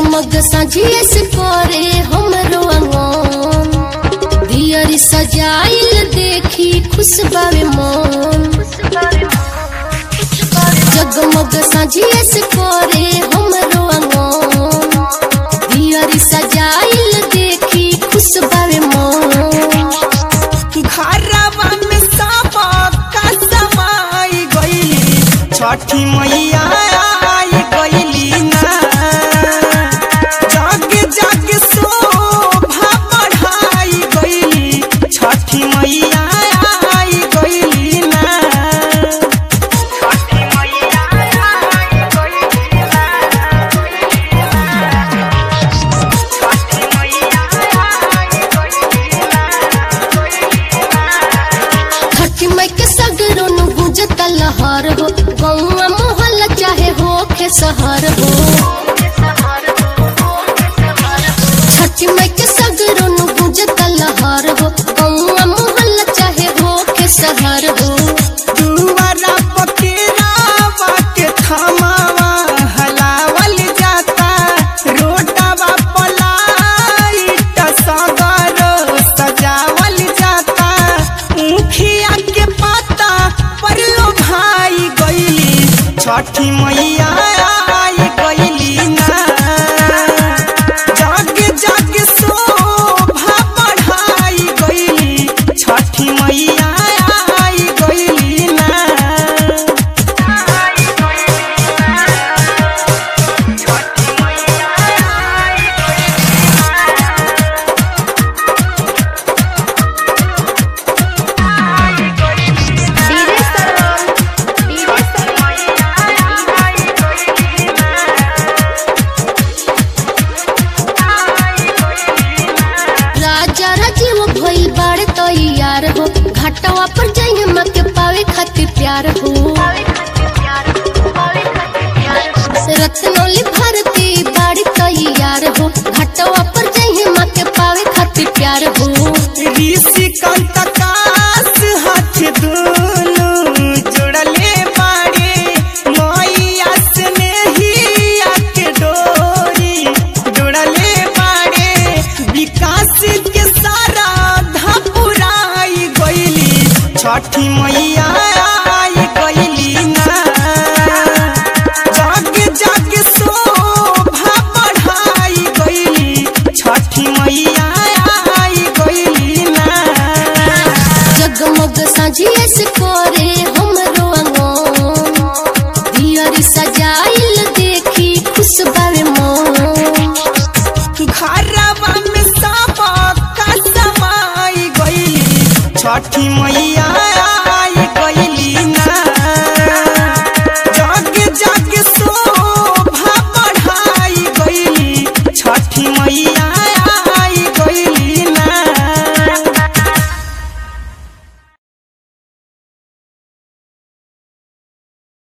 जगमग साझिए से करे हमरो अंगन दियरी सजाइल देखी खुश बावे मन जगमग साझिए से करे हमरो अंगन दियरी सजाइल देखी खुश बावे मन घरवा में सब का समाई गईली छठी मैया आई गईली ना जग जग शोभा बढ़ाई गईली छठी मैया आई गईली ना छठी मैया आई गईली ना छठी मैया आई गईली ना छठी माई के सगरो नु गुजत लहर हो गौवा मोहल्ला चाहे हो के शहर हो छठी माई के सगरो नु गुजत लहर हो गौवा मोहल्ला चाहे हो के शहर हो दुआरा पकेरावा के थमावा हलावल जाता रोडवा पलाइट सगरो सजावल जाता मुखिया के पता पर लो भाई गईली छठी मैया